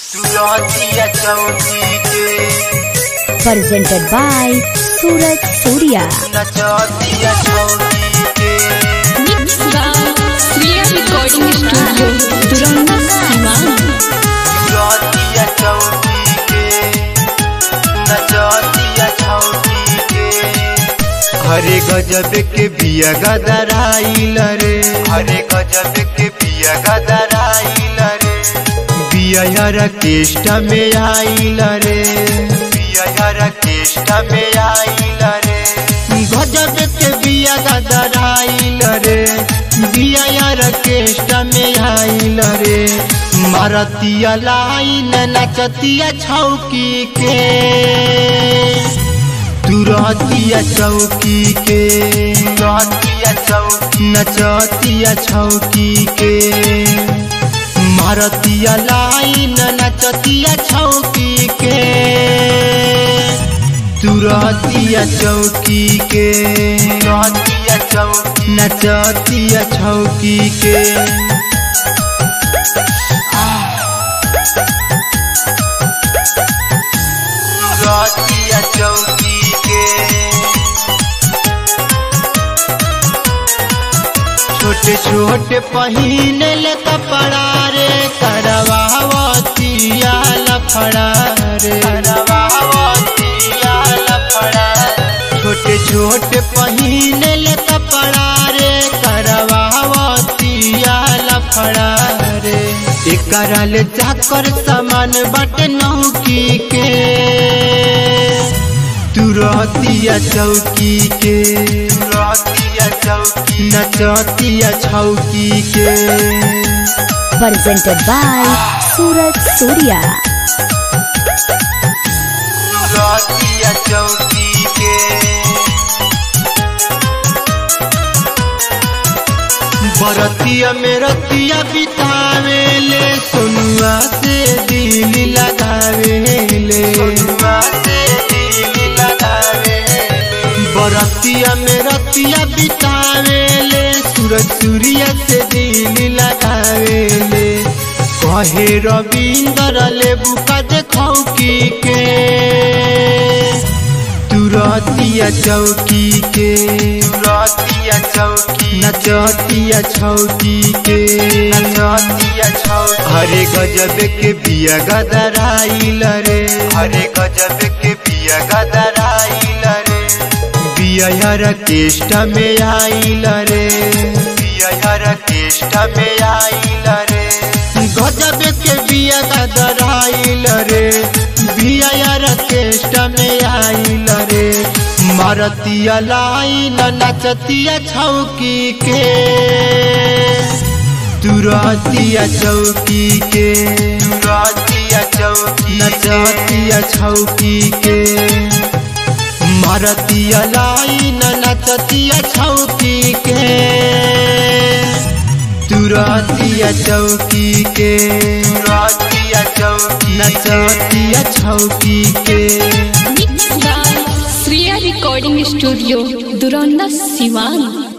तुरतिया चौकी के presented by Suraj Surya. नचतिया चौकी के Mixed by Sriya Recording Studio, Duranda, Siwan. तुरतिया चौकी के नचतिया चौकी के हरे गजब के बिया गदराइल रे हरे गजब के बिया गदराइल रे बिया यार केष्टा में आइल रे बिया यार केष्टा में आइल रे गजब के बिया गदराइल रे बिया यार केष्टा में आइल रे मारतिया लाइन नचतिया छौकी के तुरतिया चौकी के तुरतिया चौकी नचतिया छौकी के मारतिया लाइन नचतिया छौकी के तुरतिया चौकी के तुरतिया चौकी नचतिया छौकी के तुरतिया चौकी के छोटे छोटे पहिने ले कपड़ा रे करवावतिया लफड़ा रे करवावतिया लफड़ा छोटे छोटे पहिने ले कपड़ा रे करवावतिया लफड़ा रे एकरा ले जाकर सामान बट नौकी के तुरतिया चौकी के तुरतिया चौकी नचतिया छौकी के Presented by Suraj Surya. तुरतिया चौकी के बरतिया में रतिया बितावे ले सोनुआ से दिल लगावे ले सोनुआ से दिल लगावे बरतिया में रतिया बितावे ले सूरज सूर्य से दिल लगावे ले कहे रविंदर ले बुका देखौ की के तुरतिया चौकी के तुरतिया चौकी नचतिया छौकी के नचतिया छौकी हरे गजब के बिया गदराइल रे हरे गजब के बिया गदराइल रे बिया यार केष्टा में आइल रे बिया यार केष्टा में आइल रे गजब के बिया गदराइल रे बिया यार केष्टा में आइल रे मारतिया लाइन नचतिया छौकी के तुरतिया चौकी के तुरतिया चौकी नचतिया छौकी के मारतिया लाइन नचतिया छौकी के तुरतिया चौकी के तुरतिया चौकी नचतिया छौकी के Mixed by Sriya Recording Studio, Duranda, Siwan.